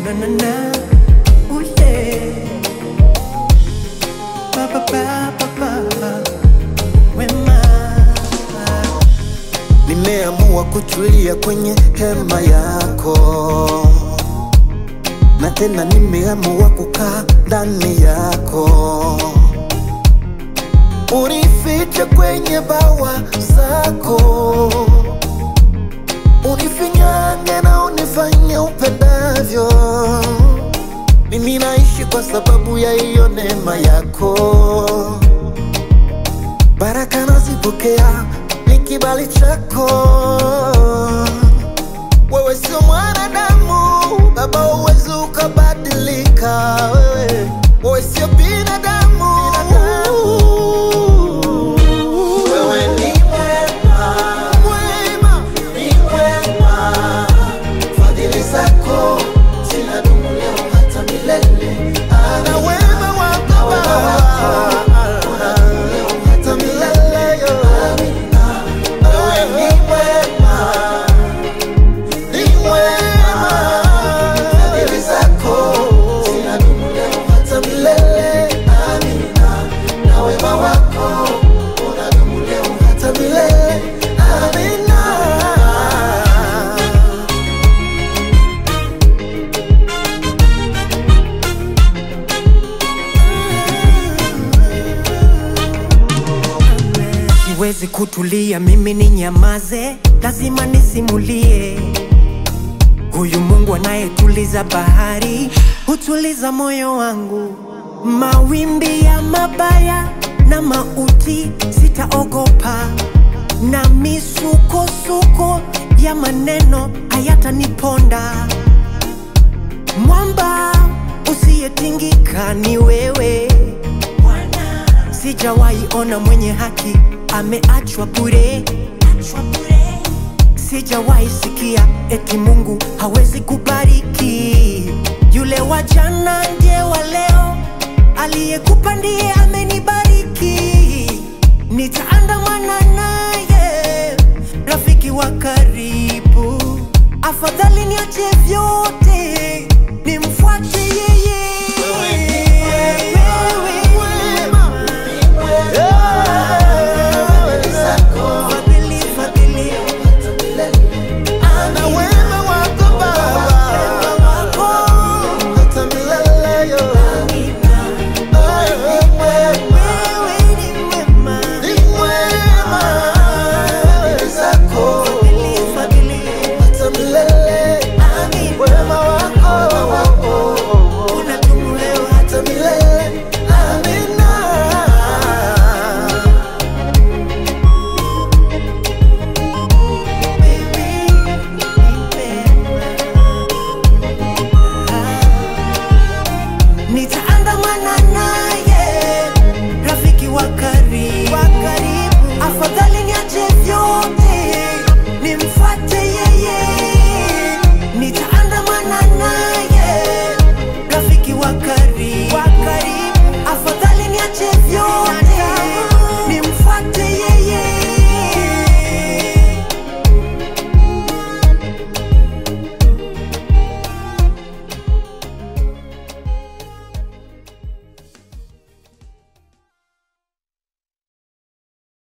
na na na. Oh yeah. Ba ba ba ba ba. Wema. Nimeamua kutulia kwenye hema yako, na tena nimeamua kukaa ndani yako. Unifiche kwenye bawa zako, unifinyange na unifanye upendavyo. Mimi naishi kwa sababu ya hiyo neema yako baraka nazipokea ni kibali chako. Wewe sio mwanadamu Baba, uwezi ukabadilika. Wewe wewe sio binadamu, wewe ni mwema, mwema, ni mwema. Fadhili zako zinadumu leo hata milele. Na wema wako Baba unadumu leo hata milele. Wewe ni mwema, ni mwema. Fadhili zako zinadumu leo hata milele. Amina. Na wema wako unadumu leo hata milele. Amina. Siwezi kutulia mimi ni nyamaze, lazima nisimulie. Huyu Mungu anayetuliza bahari, hutuliza moyo wangu. Mawimbi ya mabaya na mauti sitaogopa, na misukosuko ya maneno hayataniponda. Mwamba usiyetingika ni wewe Bwana. Sijawahi ona mwenye haki ameachwa bure, sijawahi sikia eti Mungu hawezi kubariki. Yule wa jana ndiye wa leo, aliyekupa ndiye amenibariki. Nitaandamana naye, rafiki wa karibu, afadhali niache vyote